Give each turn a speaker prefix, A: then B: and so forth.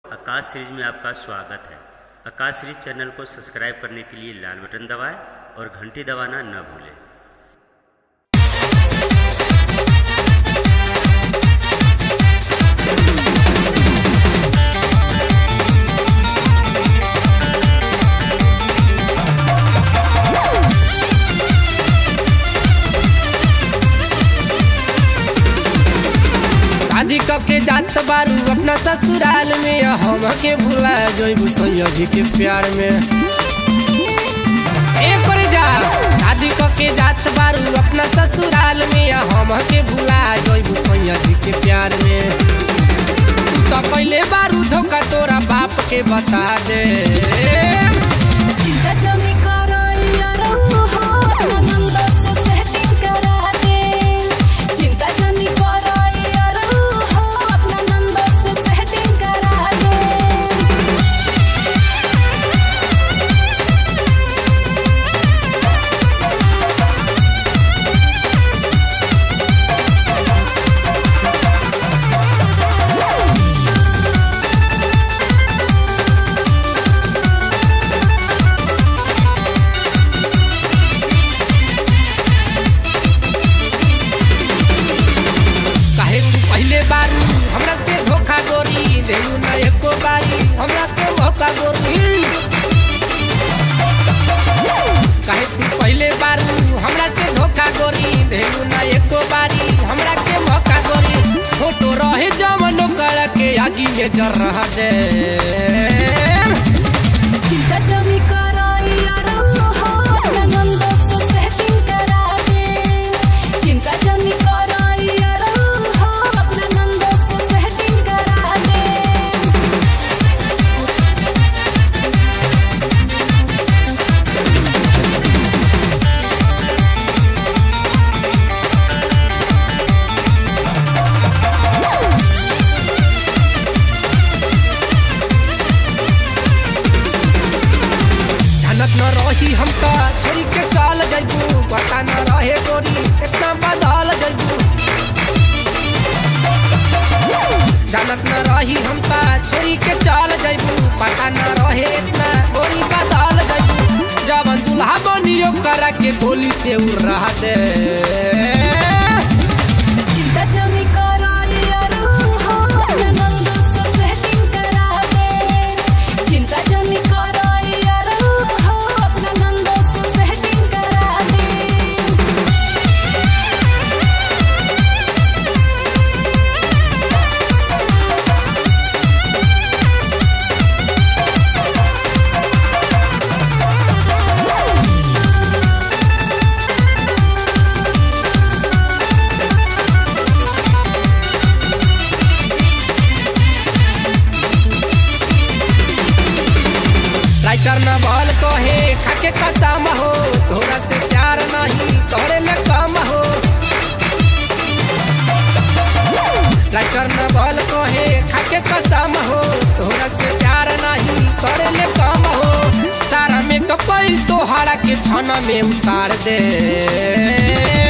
A: आकाश series में आपका स्वागत है आकाश सीरीज चैनल को सब्सक्राइब करने के लिए लाल बटन दबाएं और घंटी दबाना न भूलें
B: शादी कब के जात बारू अपना ससुराल में हम के भुला जइबू सैया जी के प्यार में ए करे जा शादी कब के जात बारू अपना ससुराल में हम के भुला जइबू सैया जी के प्यार में तू तो कैले बारू धोखा तोरा बाप के बता दे
C: चिंता जमी करो यारो हो अपना नंबर से सेटिंग करा दे चिंता जमी करो यारो हो अपना नंबर से सेटिंग करा दे
B: काहे तू पहले बार हमरा से धोखा गोरी देलू ना एको बारी हमरा के मौका गोरी काहे तू पहले बार हमरा से धोखा गोरी देलू ना एको बारी हमरा के मौका गोरी फोटो रहे जवन ओकरा के आगी में जर रहा दे
C: चिंता जमी करो यारो हो अपना नंबर से सेटिंग करा दे चिंता जमी करो यारो हो अपना नंबर से सेटिंग करा दे
B: जानत न रही हम का छोड़ी के चल जइबू पता न रहे गोरी इतना बदल जइबू जानत न रही हम का छोड़ी के चल जइबू पता न रहे इतना गोरी बदल जइबू जवन दुल्हा बनियो करा के गोली से उड़ रहा दे
C: चिंता जमी करो यारो हो अपना नंबर से सेटिंग करा दे चिंता जमी करो यारो हो अपना नंबर से सेटिंग करा दे
B: राइटर न बल कहे खाके कसम हो तोरा से प्यार नहीं करे ले कम हो राइटर न बल कहे खाके कसम हो तोरा से प्यार नहीं करे ले कम हो सारा में कपई तोहरा के छन में उतार दे